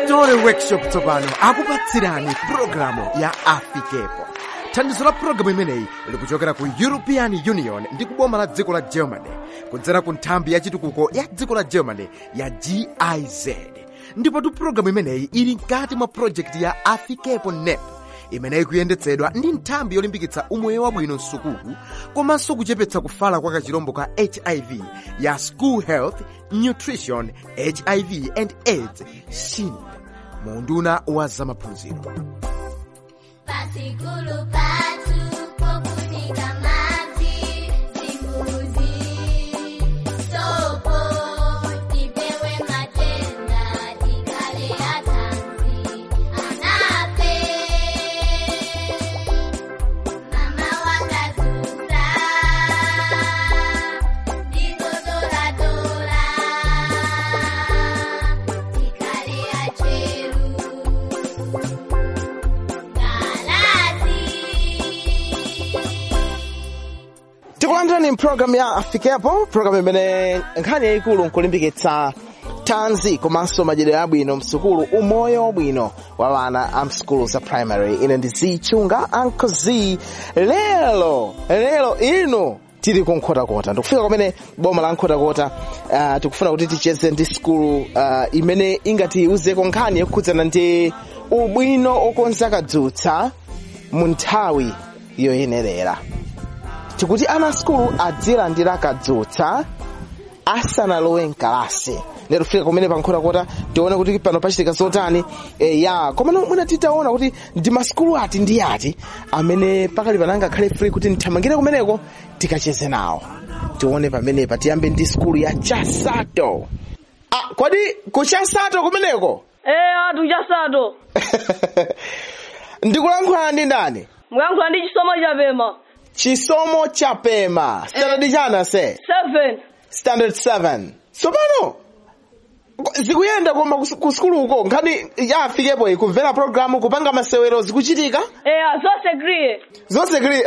story workshop tsopano akupatsirani pulogalamu ya afikepo thandizo la pulogalamu imeneyi likuchokera ku european union ndi kuboma la dziko la germany kudzera ku nthambi ya chitukuko ya dziko la germany ya giz ndipotu pulogalamu imeneyi ili mkati mwa projekti ya afikepo nep imeneyi kuyendetsedwa ndi nthambi yolimbikitsa umoyo wabwino msukulu komanso kuchepetsa kufala kwa kachirombo ka hiv ya school health nutrition hiv and aids shin munduna wa zamaphunziro Pasikulu patu pokunika maji Simbuzi Sopo Tipewe matenda Tikale atanzi Anape Mama wakazura Dizo dola dola Tikale acheru tikulandirani mpulogalamu ya afikepo pulogalamu imene nkhani yayikulu nkulimbikitsa tanzi komanso madyedero abwino msukulu umoyo wabwino wa vana a msukulu za primary ine ndi zichunga anko z lero lero ino tili ku nkhotakota ndikufika kumene boma la nkhotakota uh, tikufuna kuti ticheze ndi sukulu uh, imene ingatiuzeko nkhani yokhudzana ndi ubwino okonza kadzutsa mu nthawi yoyenerera tikuti ana skulu adzilandira kadzutsa asanalowe mkalasi lero fika kumene pankhotakota tione kuti pano pachitika zotani e, ya komano mwina titaona kuti ndi maskulu ati ndi ati amene pakali pananga khale free kuti nthamangire kumeneko tikacheze nawo tione pamenepa tiyambe ndi skulu ya chasato ah, kodi ku chasato kumeneko Eh, atu chasato. ndikulankhula ndi ndani Muyankhula ndi chisomo chapema. chisomo chapema standard chana se Seven. standard 7 tsopano zikuyenda koma kus- ku skulu uko nkhani yafikepo iyi kumvera programu kupanga masewero zikuchitika Eh, zonse kriye. zonse kuli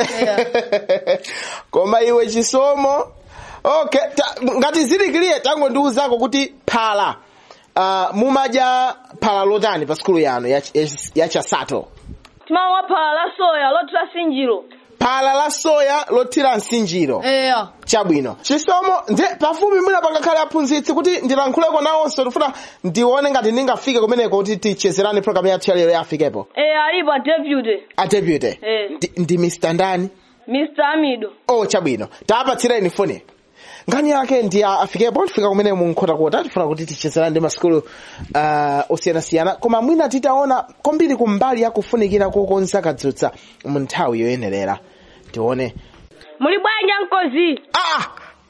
koma iwe chisomo okay ta, ngati zili kiliye tango ndiuzako kuti phala uh, mumadya phala lotani pa skulu yanu ya, ya, ya chasato Timamwa phala la soya lothira sinjiro. phala la soya lothira msinjiro Eh. chabwino chisomo nde pafupi mwina pangakhale aphunzitsi kuti ndilankhuleko nawonso tifuna ndione ngati ndingafike kumeneko kuti tichezerani programu yathu yalero yafikepo Eh, alipo a deputy. adebute Eh. ndi, ndi mr ndani Mr. Amido. oh chabwino tapatsireni foni nkhani yake ndi a- afikepo tifika kumene munkhotakota tifuna kuti tichezerani ndi maskulu uh, osiyanasiyana koma mwina titaona kwambiri kumbali yakufunikira kokonza kadzutsa mu nthawi yoyenerera tione Muli bwanji ankozi? ah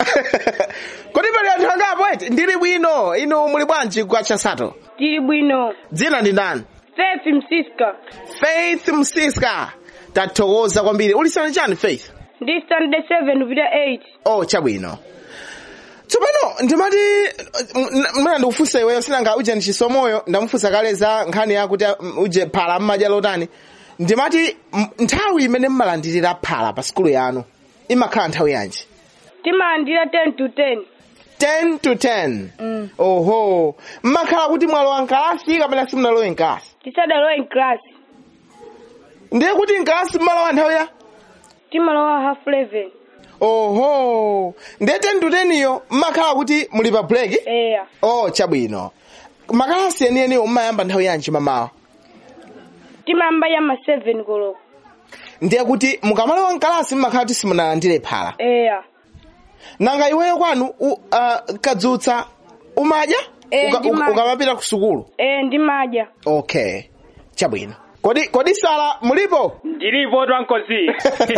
kodi pali anthu angapo eti ndili bwino inu muli bwanji kwa chasato Tili bwino. dzina ndi ndani Faith Msiska. faith msiska tathokoza kwambiri ulisana chani faith Ndi standard 7 kupita 8. oh chabwino tsopano ndimati m- mwina ndikufunsa iweyo sinanga uje ndi chisomoyo ndamufunsa kale za nkhani yakuti mm, uje phala mmadya lotani ndimati m- nthawi imene mmalandirira phala pa sikulu yanu imakhala nthawi yanji Timalandira 10 to 10. 10 to 10 Mm. oho mmakhala kuti mwalowa mkalasi kapena simunalowe mkalasi Tisadalowe in class. ndiye kuti mkalasi mmalowa nthawi ya Timalowa half 11. oho ndiye 10 to 10 iyo mmakhala kuti muli pa break Eh. oh chabwino makalasi enieniwo mmayamba nthawi yanji mamawa Timamba ya ma 7 koloko. ndiye kuti mukamalowa mkalasi mmakhala kuti simunalandire phala Eh. nanga iweyo kwanu u, uh, kadzutsa umadya Eh, Uka- ndimadya. uka- ukamapita ku sukulu Eh, ndimadya. okay chabwino kodi kodi sala mulipo ndilipo twankozi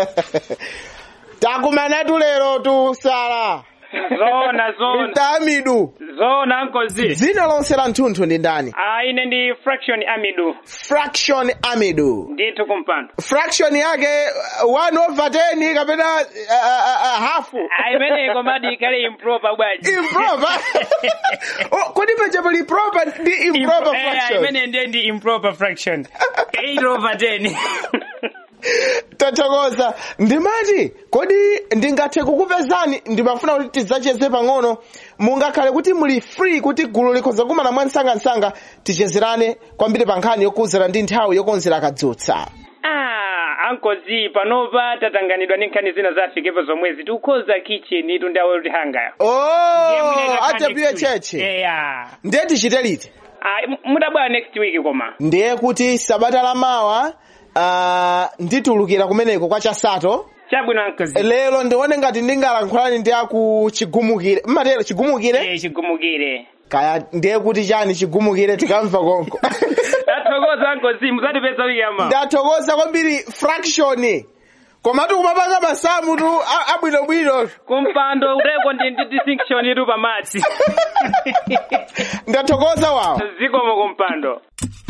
takumanatu lero tu sala zona zona mtamidu zona nkozi dzina lonse la mthunthu ndi ndani ah ine ndi fraction amidu fraction amidu ndithu kumpando fraction yake uh, 1 over 10 kapena uh, uh, uh, hafu ah imeneko madi ikhale improper bwaji improper oh, kodi peja pali proper ndi improper Eh, fraction imene ndiye ndi improper fraction 8 over 10 tathokoza ndimati kodi ndingathe kukupezani ndimafuna kuti tidzacheze pang'ono mungakhale kuti muli free kuti gulu likhoza kumana mwansangansanga tichezerane kwambiri pa nkhani yokuzana ndi nthawi yokonzera kadzutsa ah ankozi panopa tatanganidwa ndi nkhani zina za afikepo zomwezi tikukhoza kitchen itu ndawo kuti hangayo oh atepiye cheche yeah ndiye tichite liti ah m- mudabwera next week koma ndiye kuti sabata lamawa uh, nditulukira kumeneko kwa chasato chabwino ankozi lero ndione ngati ndingalankhulani ndi aku chigumukire mmatero chigumukire eh chigumukire kaya ndiye kuti chani chigumukire tikamva konko tathokoza ankozi muzatipeza wiki yama ndathokoza kwambiri fraction komatu kumapanga masamu tu a- abwinobwino kumpando uteko ndi ndi distinction itu pamadzi ndathokoza wawo zikomo kumpando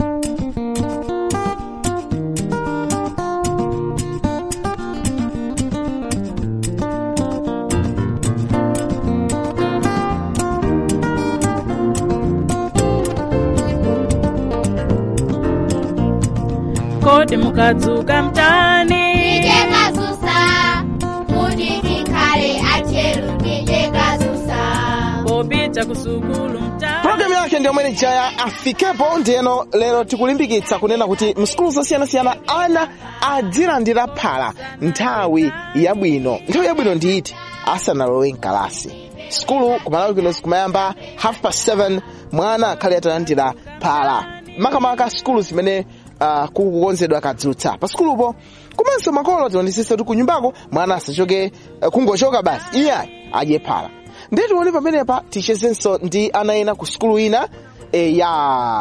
kodi mukadzuka mtani Ndikekasusa, kuti tikhale atcheru ndikekasusa. popita kusukulu mtani programu yake ndiyo mwene jaya afikepo ndiyeno lero tikulimbikitsa kunena kuti msukulu zosiyanasiyana ana adzilandira phala nthawi yabwino nthawi yabwino ndiyiti asanalowe mkalasi sukulu kumalawi kuno kumayamba half past 7 mwana akhale atalandira phala makamaka sukulu zimene uh, kukukonzedwa kadzutsa pa sukulupo komanso makolo tiwandisisa kuti kunyumbako mwana asachoke uh, kungochoka basi iye adye phala ndiye tione pamenepa tichezenso ndi ana ena ku sukulu ina e, ya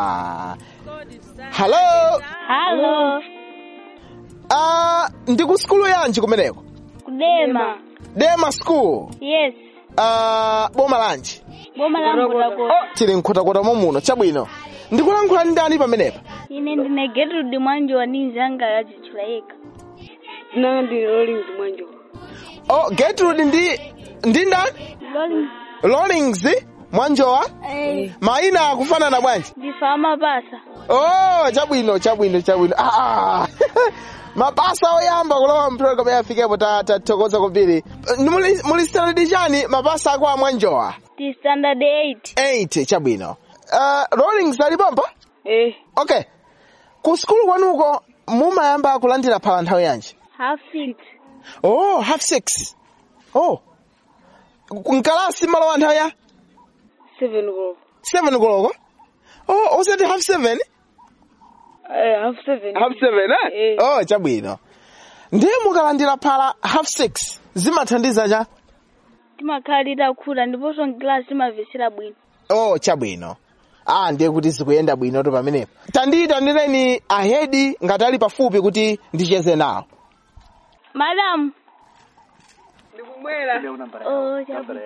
halo Halo. uh, ndi ku sukulu yanji kumeneko Kudema. dema school Yes. uh, boma lanji Boma la Mburakota. tili mkhotakota muno chabwino ndikulankhula ndi ndani pamenepa Ine ndine Gertrude Mwanjo wa ninzanga yachichula yeka. nanga ndi Rollins Mwanjo. oh, gertrude ndi ndi ndani Loli. rollings mwanjowa Eh. maina akufanana bwanji Ndifama pasa. oh chabwino chabwino chabwino ah, ah. mapasa oyamba kulowa mpulogalamu yafikepo tathokoza kwambiri muli muli standard chani mapasa ako amwanjowa Ti standard 8. 8 chabwino uh, rollings alipompa Eh, okay ku sukulu kwanuko mumayamba kulandira phala nthawi yanji Half 6. oh half six oh mkalasi malowa nthawi ya 7 koloko. seven koloko oh usati half seven Eh, half 7. half seven eh? Eh. oh chabwino ndiye mukalandira phala half six zimathandiza cha Timakhalira khuta ndiponso mklasi timavesera bwino. oh chabwino ah ndiye kuti zikuyenda bwino to pamenepo tandiyitanireni ahedi ngati ali pafupi kuti ndicheze nawo Madam. Ndikumwera. Oh, chabwino.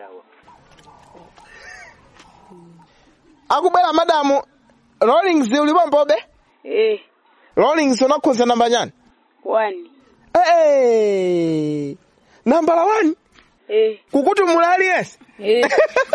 akubwera madamu rollings ulipompobe Eh, rollings unakhoza namba nyani 1. hey, nambala one Eh, kukuti muli aliyense eh.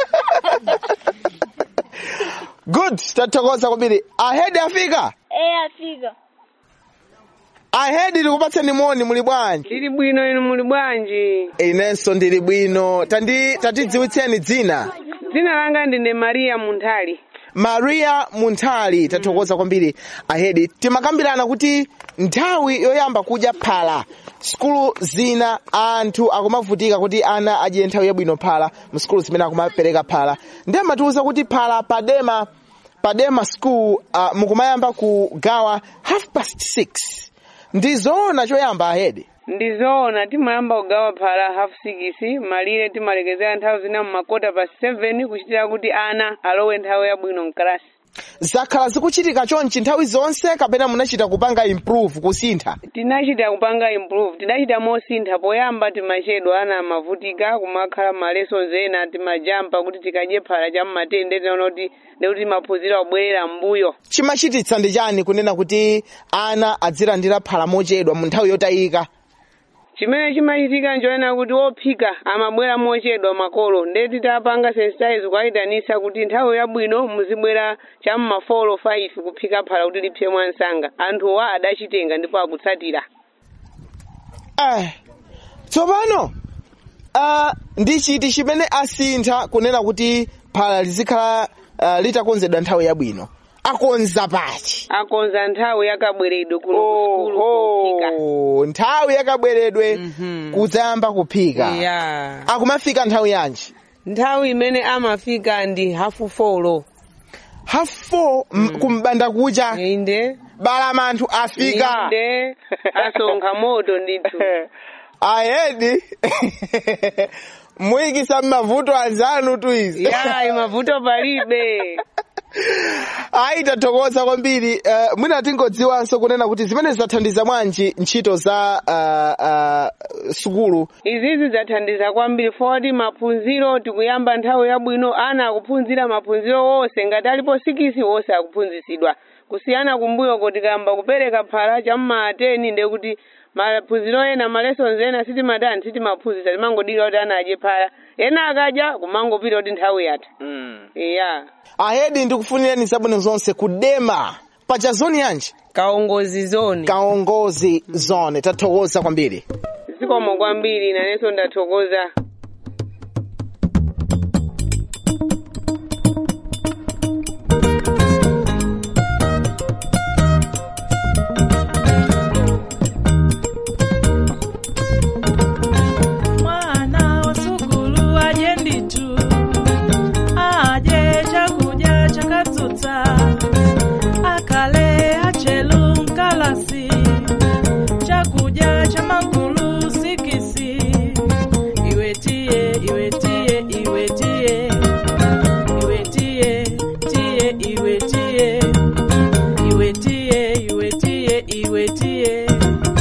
good tathokoza kwambiri ahedi afika Eh, afika. ahedi tikupatseni moni muli bwanji Tili bwino inu muli bwanji? inenso ndili bwino tandi tatidziwitseni dzina Dzina langa ndine Maria Munthali. maria munthali tathokoza kwambiri ahedi timakambirana kuti nthawi yoyamba kudya phala sukulu zina anthu akumavutika kuti ana adye nthawi yabwino phala msukulu zimene akumapereka phala ndiye amatiwuza kuti phala padema padema school uh, mukumayamba kugawa half past six ndi zoona choyamba ahedi Ndizoona timayamba kugawa phala half 6 malire timalekezera nthawi zina mmakota pa 7 kuchitira kuti ana alowe nthawi yabwino mkalasi. zakhala zikuchitika chonchi nthawi zonse kapena munachita kupanga improve kusintha tinachita kupanga improve tidachita mosintha poyamba timachedwa ana amavutika kumakhala malesons ena timajampa kuti tikadye phala chammatende tinaona kuti ndekuti maphunziro abwerera mbuyo chimachititsa ndi chani kunena kuti ana adzilandira phala mochedwa mu nthawi yotayika chimene chimachitika nchoena kuti wophika amabwera mochedwa makolo ndeti tapanga sensitize kukayitanisa kuti nthawi yabwino muzibwera cham'ma 4 5 kuphika phala kuti lipse mwansanga anthuwa adachitenga ndipo akutsatira eh tsopano uh, ndi chiti chimene asintha kunena kuti phala lizikhala uh, litakonzedwa nthawi yabwino akonza pachi akonza nthawi yakabweredwe kuno kusukulu kufika Oho, nthawi yakabweredwe kudzayamba kuphika ya akumafika nthawi yanji nthawi imene amafika ndi hafu folo half 4 mm. kumbanda kucha inde balamanthu afika inde asonkha moto ndithu ayedi muyikisa m'mavuto anzanu tu izi ya mavuto palibe ayi tathokoza kwambiri uh, mwina tingodziwanso kunena kuti zimene zathandiza bwanji ntchito za uh, uh, sukulu izizi zathandiza kwambiri foti maphunziro tikuyamba nthawi yabwino ana akuphunzira maphunziro wonse ngati alipo sikisi wonse akuphunzisidwa kusiyana kumbuyo kuti kamba kupereka phala cham'maateni nde kuti maphunziro ena malesons ena sitimatani sitimaphunzisa timangodira kuti ana adye phala ena akadya kumangopita kuti nthawi yatha iya ahedi ndikufunireni zabwino zonse kudema paja zoni yanji kaongozi zone kaongozi zone tathokoza kwambiri zikomo kwambiri nanenso ndathokoza mwana wa sukulu aje nditu aje chakudya chakadzutsa akale achelu mkalasi chakudya cha magulu sikisi iwetiye iwetiye iwetiye iwetiye tiye iwetiye iwetiye iwetiye iwetiye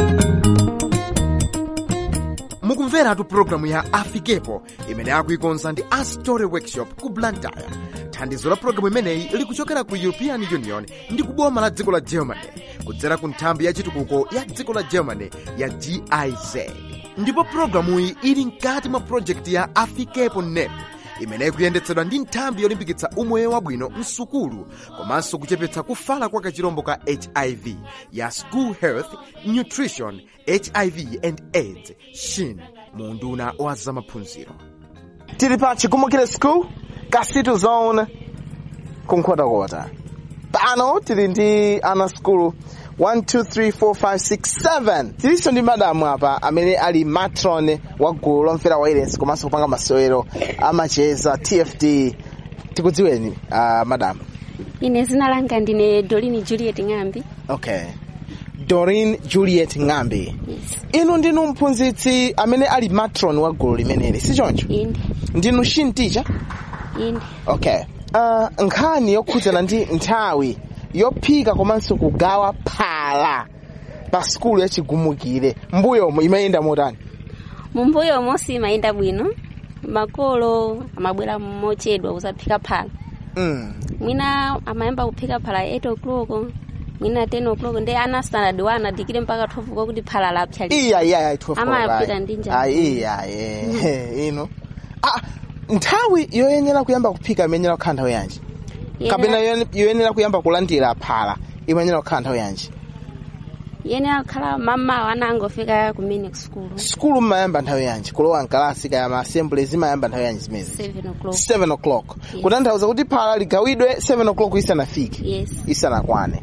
mukumveratu pulogalamu ya afikepo imene akuikonza ndi astory workshop ku blantyre thandizo la pulogalamu imeneyi likuchokera ku european union ndi kuboma la dziko la germany kudzera ku nthambi ya chitukuko ya dziko la germany ya giz ndipo pulogalamuyi ili mkati mwa projekti ya afikepo nep imene ikuyendetsedwa ndi nthambi yolimbikitsa umoyo wabwino msukulu komanso kuchepetsa kufala kwa kachirombo ka hiv ya school health nutrition hiv and aids shin mu unduna wa zamaphunziro tili pa chikumukire school kasitu zone kunkhotakota pano tili ndi ana skulu 1 2 3 4 5 6 7 tilinso ndi madamu apa amene ali matron wa gulu lomvera wailesi komanso kupanga masewero amacheza tft tikudziweni uh, madamu ine zina langa ndine dolini juliet ng'ambi okay dorin juliet ng'ambi yes. inu ndinu mphunzitsi amene ali matron wa gulu limeneli si choncho inde ndinu shin teacher inde okay uh, nkhani yokhudzana ndi nthawi yophika komanso kugawa phala pa sukulu yachigumukire mbuyomo imayenda motani mumbuyo monse imayenda bwino makolo amabwera mochedwa kuzaphika phala mm. mwina amayamba kuphika phala 8 o'clock mwina 10 o'clock ndi ana standard 1 adikire mpaka 12 o'clock kuti phala lapsa iya iya iya Amapita ndi njala. iya iya ino ah, nthawi yoyenera kuyamba kuphika imayenera kukhala nthawi yanji kapena yoyen- yoyenera kuyamba kulandira phala imayenera kukhala nthawi yanji yenera kukhala mamawa ana angofika kumene kusukulu sukulu mmayamba nthawi yanji kulowa mkalasi kaya ma assemblies imayamba nthawi yanji zimezi 7 o'clock 7 o'clock Yes. kutanthauza kuti phala ligawidwe 7 o'clock isanafike yes isanakwane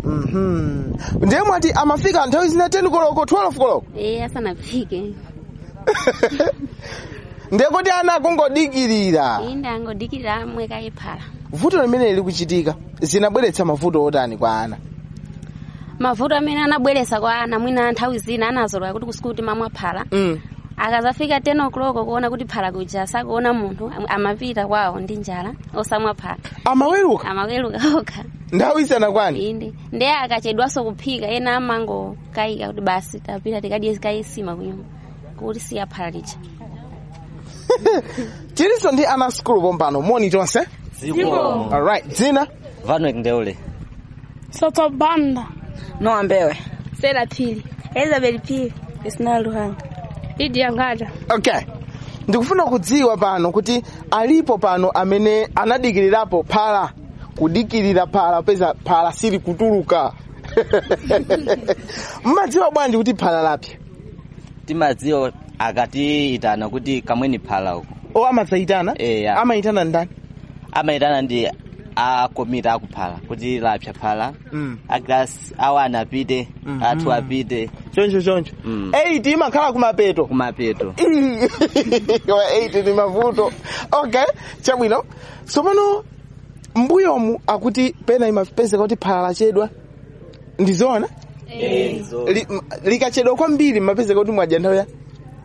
mhm ndiye mwati amafika nthawi zina 10 koloko 12 koloko eh asanaphike ndiye kuti ana akungodikirira inde angodikirira amwe kaye phala vuto limene likuchitika zinabweretsa mavuto otani kwa ana mavuto amene anabweretsa kwa ana mwina nthawi zina anazolowa kuti kusukulu timamwa phala mm. akazafika 10 o'clock kuona kuti phala kuja sakuona munthu am- amapita kwawo ndi njala osamwa phala amaweruka amaweruka okha nthawi isanakwane inde ndiye akachedwanso kuphika ena amangokayika kuti basi tapita tikadye kayisima kunyumba kuti siya phala lija tilinso ndi ana skulu pompano moni tonse alright dzina Vanuik Ndeule. Sotobanda. Noa Mbewe. Sera Pili. Elizabeth Pili. Isna Luhanga. Lydia Ngada. okay ndikufuna kudziwa pano kuti alipo pano amene anadikirirapo phala kudikirira phala peza phala sili kutuluka mmadziwa bwanji kuti phala lapya timadziwa akatiitana kuti kamweni phala uko o amadzayitana eya amayitana ndani amayitana ndi akomiti akuphala kuti lapsa phala Mm. aklasi awana apite Mhm. athu apite choncho choncho Mm. 8 imakhala kumapeto kumapeto Koma 8 ndi mavuto okay chabwino tsopano mbuyomu akuti pena imapezeka kuti phala lachedwa ndizoona Li- m- likachedwa kwambiri mapezeka kuti mwadya nthawi ya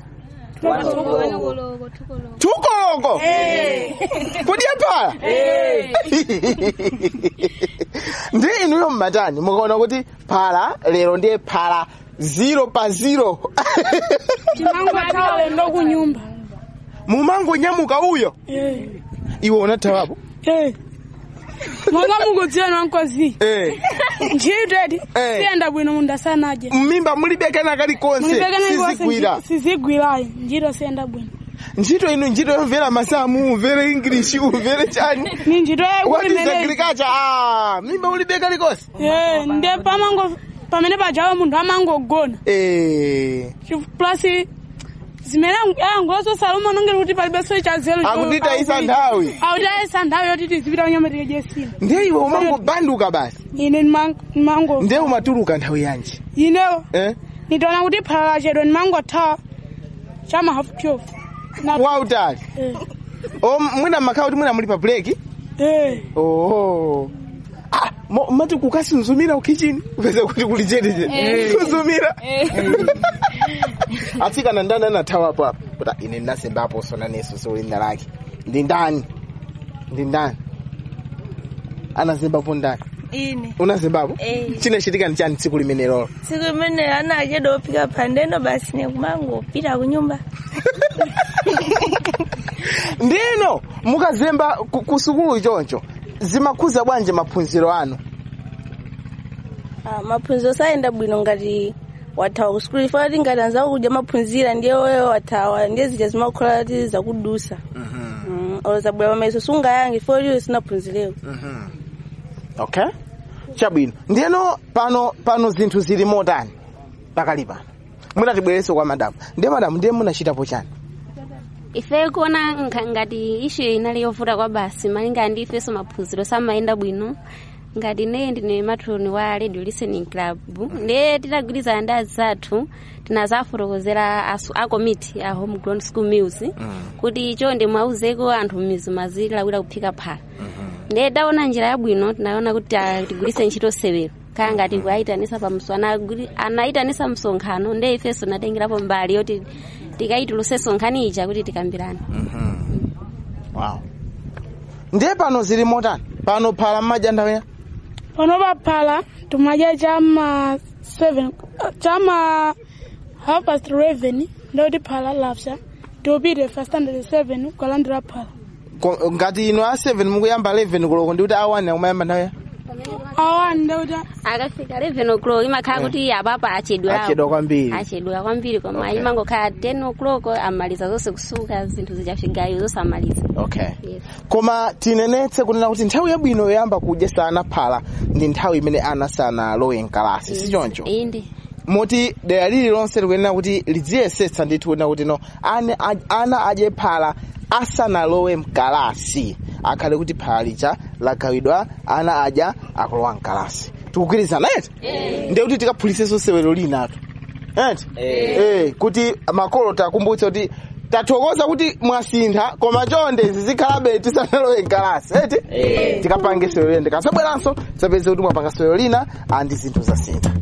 tukoloko kudya phala ndi inuyo mmatani mukaona kuti phala lero ndiye phala zero pa zero timangothawa lendo kunyumba mumangonyamuka uyo Eh, iwe unathawapo eh. monga mukudziwa nwankozi Eh. ntchitedi Eh. siyenda bwino munthu asanaje mmimba mulibekana kalikonse sizigwira sizigwirayi ntchito siyenda bwino ntchito inu ntchito yomvera masamu umvere english umvere chani ni ntchito what is yaikuti agriculture ah mmimba mulibeka likonse ndiye pamango pamene pajawa munthu amangogona eh Chi- plus zimene angoloso saluma nongera kuti palibenso chazelo Akutita isa nthawi. akutitayisa nthawi yoti tizipita kunyama tikadyesina ndiye iwe umangobanduka basi ine ndimango ndiye umatuluka nthawi yanji inewo eh nitaona kuti phala lachedwa ndimangothawa chama half twelve Na- wautali Eh. o mwina makhala kuti mwina muli pa break Eh. oho Ah, mo- mati kukasinzumira ukichini upeza kuti kuli chete Eh. kuzumira atsikana ndani anathawapo apa kuti ine ndinasembapo sona neso solinda lake ndi ndani ndi ndani anazembapo ndani ine unazembapo Eh. chinachitika ni chani tsiku limenelo tsiku limene anachedwa ophika phandeno basi nekumangopita kunyumba ndino mukazemba ku- ku sukulu choncho zimakhuza bwanji maphunziro anu Ah, maphunziro sayenda bwino ngati wathawa ku sukulu ifana kuti ngati anzako kudya maphunzira ndiye wewe wathawa ndiye zija zimakhola kuti zakudusa Mm, olo zabwera pamaiso sungayange ifo liwe sinaphunzirewo okay chabwino ndiyeno pano pano zinthu zili motani pakali pano munatibwereso kwa madamu ndiye madamu ndiye munachitapo chani ife kuona nga- ngati ishu inali yovuta kwa basi malinga ndi ifenso maphunziro samayenda bwino ngati ne ndine matroni wa radio listening club ndiye titagwirizana ndi azathu tinazafotokozera asu- a committee a home grown school meals kuti chonde mwauzeko anthu m'mizi mazilawira kuphika phala ndiye taona njira yabwino tinaona kuti ah, tigwiritse ntchito sewero kaya ngati kuayitanisa pamso anayitanisa msonkhano ndiye ifenso natengerapo mbali yoti tikayitulusenso nkhani ija kuti tikambirane wow ndiye pano zili motani pano phala mmadya nthawi ya pano paphala timadya chama 7 chama half past 11 ndoti phala lapsa tiupite fa standard 7 kukalandira phala Ko- ngati ino a 7 mukuyamba 11 koloko ndikuti a 1 akumayamba nthawi ya awani ndoti akafika 11 o'clock imakhala kuti apapa achedwerapo Achedwa kwambiri. achedwa kwambiri koma Okay. imangokhala 10 o'clock amaliza zonse kusuka zinthu zichafigayo zonse amaliza okay yes. koma tinenetse kunena kuti nthawi yabwino yoyamba kudya sana phala ndi nthawi imene ana sanalowe mkalasi si choncho inde moti dera lililonse likuyenera kuti lidziyesetsa ndithu kunena kuti no ane, a- ana adye phala asanalowe mkalasi akhale kuti phala lija lagawidwa ana adya akulowa mkalasi tikugwirizana eti ndiye kuti tikaphulisenso sewero linatu eti eh kuti makolo takumbutse kuti tathokoza kuti mwasintha koma chonde zizikhalabe tisanalowe mkalasi eti tikapange sewero lina ndikasabweranso zapeze kuti mwapanga sewero lina andi zinthu zasintha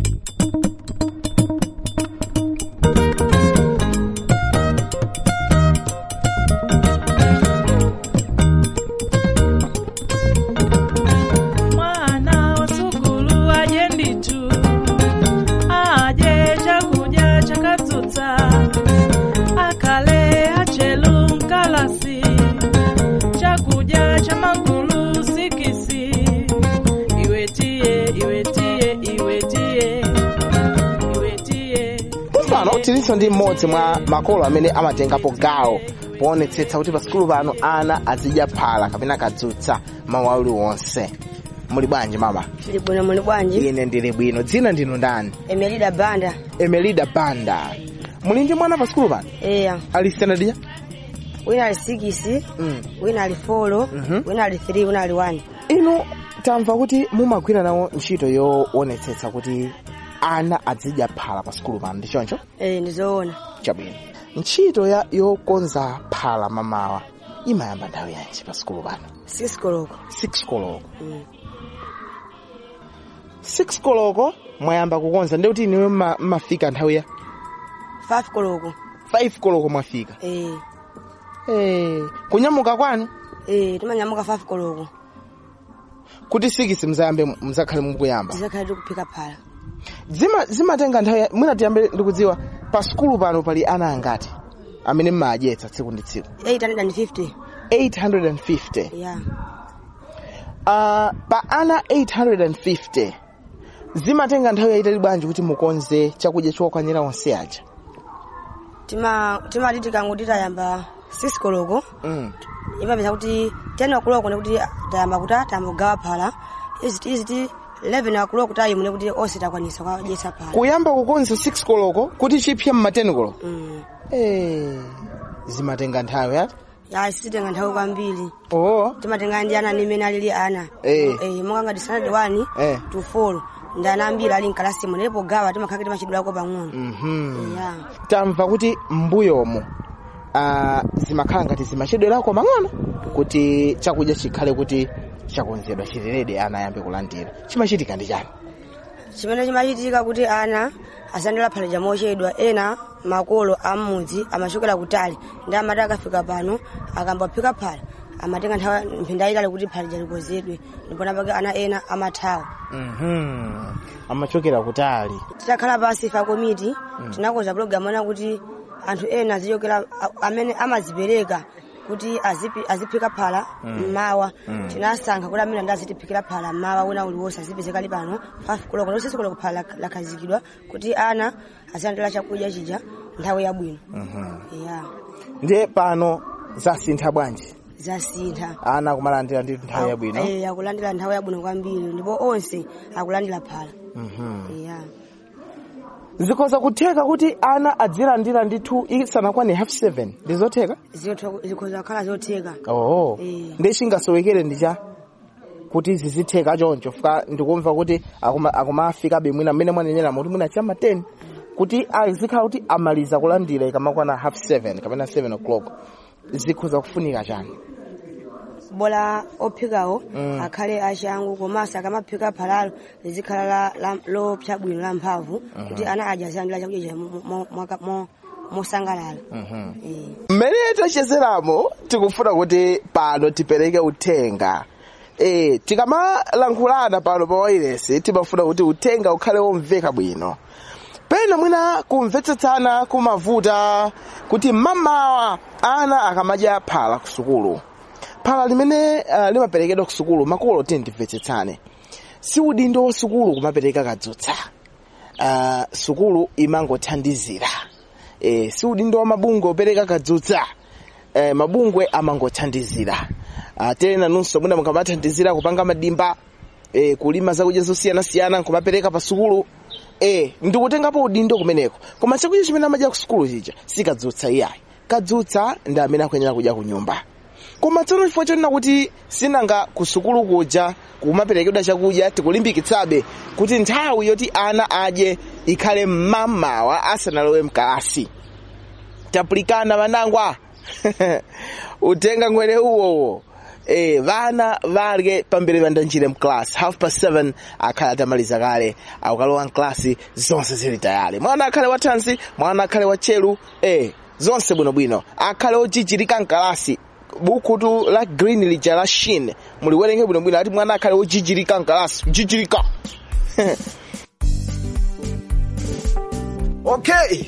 mwana wa sukulu aje nditu aje chakudya chakatsutsa akale achelu mkalasi chakudya cha magulu sikisi iwetie iwetie iwetie iwetie pano tilinso ndi mmodzi mwa makolo amene amatengapo gawo poonetsetsa kuti pa sukulu pano ana azidya phala kapena kadzutsa mawu aliwonse muli bwanji mama Tili bwino muli bwanji ine ndili bwino dzina ndinu ndani emelida banda emelida banda muli ndi mwana pa sukulu pano eya ali standard ya wina ali 6 wina ali 4 wina ali 3 wina ali 1 inu tamva kuti mumagwira nawo ntchito yoonetsetsa kuti ana azidya phala pa sukulu pano ndi choncho eh ndizoona chabwino ntchito ya yokonza phala mamawa imayamba nthawi yanji pa sukulu pano 6 koloko 6 koloko 6 koloko mwayamba kukonza ndi kuti iniwe mma- mmafika nthawi ya 5 koloko 5 koloko mwafika eh Eh, kunyamuka kwanu eh timanyamuka 5 koloko kuti 6 mzayambe mzakhale mukuyamba tizakhale tikuphika phala zima zimatenga nthawi ya- mwina tiyambe ndikudziwa pa sukulu pano pali ana angati amene mmadyetsa tsiku ndi tsiku 850 850 ya uh, pa ana 850 zimatenga nthawi yayitali bwanji kuti mukonze chakudya chokwanira onse aja tima timati tikanguti tayamba 6 koloko mm. imapeza kuti 10 wakuloko ndikuti tayamba kuti tambogawa phala izi izi ti 11 wakuloko kuti ayimune kuti onse takwanisa kwadyetsa phala kuyamba kukonza 6 koloko kuti chipye mmateni koloko mm. eh, zimatenga nthawi ati ya sititenga nthawi kwambiri oo timatenga ndi ana nimene alili ana Eh. eh monga ngati standard 1 eh. to 4 ndi ana ambiri ali mkalasi imwe ndipo gawa timakhala timachidwako pang'ono mhm ya tamva kuti mbuyomo uh, zimakhala ngati zimachedwerako pang'ono kuti chakudya chikhale kuti chakonzedwa chilerede ana ayambe kulandira chimachitika ndi chani chimene chimachitika kuti ana asandala phaleja mochedwa ena makolo amudzi amachokera kutali ndi amati akafika pano akambaphika phala amatenga nthawi mphinda yayitali kuti phaleja likonzedwe ndipo napake ana ena amathawa mhm amachokera kutali titakhala pansi fa komiti tinakonza program ona kuti anthu ena azichokera a- amene amazipereka kuti azipi- aziphika phala Mm. mmawa Mm. tinasankha kuti amene ndi azitiphikira phala mmawa wina uliwonse azipezekali pano 5 koloko lonse koloko phala lak- lakhazikidwa kuti ana azilandira chakudya chija nthawi yabwino mhm ya ndiye pano zasintha bwanji zasintha ana kumalandira ndi nthawi yabwino Eh, akulandira nthawi yabwino kwambiri ndipo onse akulandira phala mhm ya zikhoza kutheka kuti ana adzilandira ndithu isanakwane half seven ndizotheka Zitho- zikhoza kukhala zotheka oh Eh. ndi chingasowekere ndicha kuti zizitheka choncho fuka ndikumva kuti akuma- akumafikabe mwina mmene mwanenera kuti mwina chama 10 kuti azikhala kuti amaliza kulandira ikamakwana half 7 kapena 7 o'clock zikhoza kufunika chani bola ophikawo Mm. akhale achangu komanso akamaphika phalalo lizikhala la- la- lopsa bwino la mphamvu kuti ana aja azilandira chakudya cha mo- mo- mwaka- mo- mosangalala mmene tachezeramo tikufuna kuti pano tipereke uthenga e, tikamalankhulana pano pa wailesi timafuna kuti uthenga ukhale womveka bwino pena mwina kumvetsetsana kumavuta kuti mamawa ana akamadya phala ku sukulu phala limene uh, limaperekedwa ku sukulu makolo tindimvetsetsane si udindo wa sukulu kumapereka kadzutsa uh, sukulu imangothandizira e, si udindo wa mabungwe opereka kadzutsa e, mabungwe amangothandizira uh, tena nunso mwina mukamathandizira kupanga madimba e, kulima zakudya zosiyanasiyana nkumapereka pa sukulu e, ndikutengapo udindo kumeneko koma chakudya chimene amadya ku sukulu chija si kadzutsa iyayi kadzutsa ndi amene akuyenera kudya ku nyumba koma tsono chifukwa chonena kuti sinanga ku sukulu kuja kumaperekedwa chakudya tikulimbikitsabe kuti nthawi yoti ana adye ikhale mmamawa asanalowe mkalasi tapulikana vanangwa utenga ngwere uwowo Eh, vana varye pambere vandanjire mklasi half past 7 akhale atamaliza kale akukalowa mklasi zonse zili tayali mwana akhale wathanzi mwana akhale wachelu eh, zonse bwinobwino akhale ojichirika mkalasi bukutu la green lija la shin muliwerenge bwinobwino ati mwana akhale ojichirika mkalasi kujichirika okay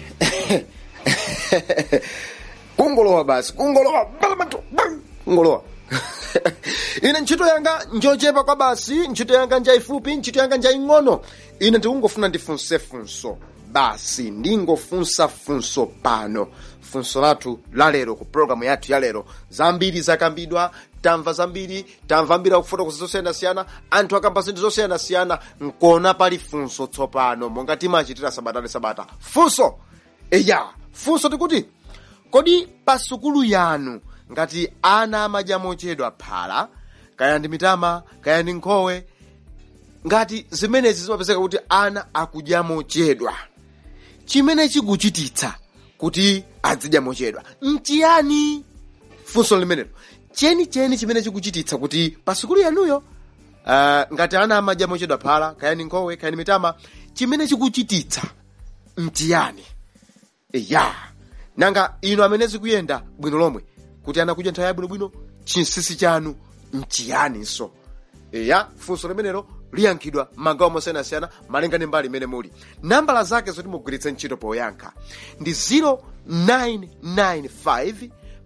kungolowa basi kungolowa balamatu kungolowa ine ntchito yanga njochepa kwa basi ntchito yanga njaifupi ntchito yanga njaing'ono ine ndikungofuna ndifunse funso basi ndingofunsa funso pano funso lathu lalero ku programu yathu yalero zambiri zakambidwa tamva zambiri tamva mbiri akufotokoza zosiyanasiyana anthu akamba zinthu zosiyanasiyana nkona pali funso tsopano monga timachitira sabata ndi sabata funso eya funso tikuti kodi pa sukulu yanu ngati ana amadya mochedwa phala kaya ndi mitama kaya ndi nkhowe ngati zimenezi zimapezeka kuti ana akudya mochedwa chimene chikuchititsa kuti azidya mochedwa nchiyani funso limenelo chenicheni chimene chikuchititsa kuti pa sukulu yanuyo uh, ngati ana amadya mochedwa phala kaya ndi nkhowe kaya ndi mitama chimene chikuchititsa nchiyani ya nanga ino amene zikuyenda bwino lomwe kuti ana kudya nthawi yabwinobwino chinsinsi chanu nchiyaninso ya funso limenelo liyankhidwa m'magawo mosiyanasiyana malinga ndi mbali imene muli nambala zake zoti mugwiritse ntchito poyankha ndi 0995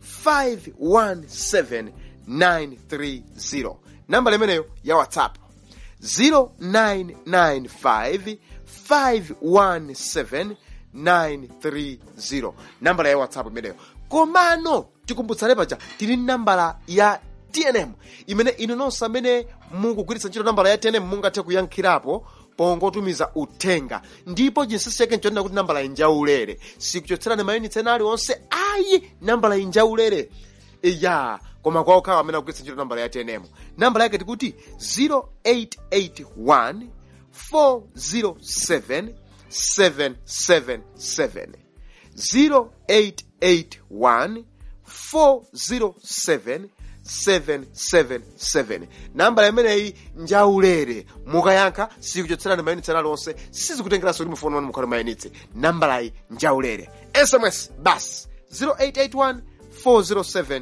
517 930 nambala imeneyo ya whatsapp 0995 517 930 nambala ya whatsapp imeneyo komano tikumbutsane paja tili nambala ya tnm imene inu nonse amene mukugwiritsa ntchito nambala ya tnm mungathe kuyankhirapo pongotumiza uthenga ndipo chinsinsi chake nchonena kuti nambala injaulere sikuchotserani mayunitsi ena aliwonse ayi nambala injaulere iya koma kwa okhawa amene akugwiritsa ntchito nambala ya tnm nambala yake tikuti 0881 407 777 0881 407 777 nambala imeneyi njaulere mukayankha sikuchotserani mayunitsi ena aliwonse sizikutengeranso kuti mufoni wanu mukhale mayunitsi nambalayi njaulere sms bas 0881 407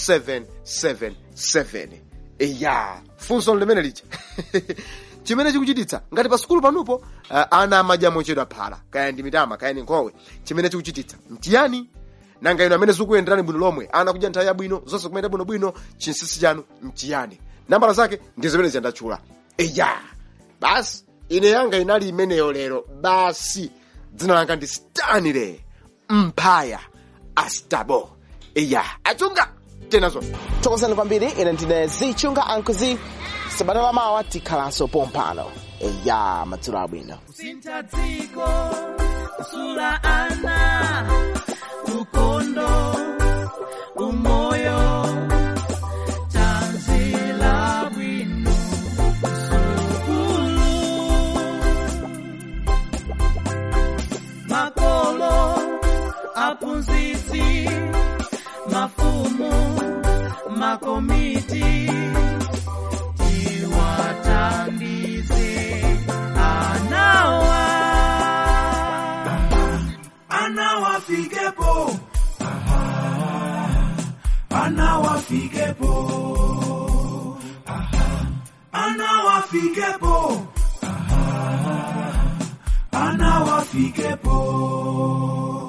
777 iya funso limene lija chimene chikuchititsa ngati pa sukulu panupo uh, ana amadya mochedwa phala kaya ndi mitama kaya ndi nkhowe chimene chikuchititsa ntiyani nanga ino amene zikuyenderani bwino lomwe ana kudya nthawi yabwino zonse kumene bwinobwino chinsinsi chanu nchiyani nambala zake ndi zimene ziyandatchula eya basi ine yanga inali imeneyo lero basi dzina langa ndi stanley mphaya astabo eya achunga tenazo thokozani kwambiri ine ndine zichunga ankuzi sabata lamawa tikhalanso pompano eya madzulo abwino kusintha dziko kusula ana ukondo umoyo tanzila bwino sukulu makolo aphunzitsi mafumu makomiti tiwathandize anawa anawafikepo anawafikepo anawafikepo anawafikepo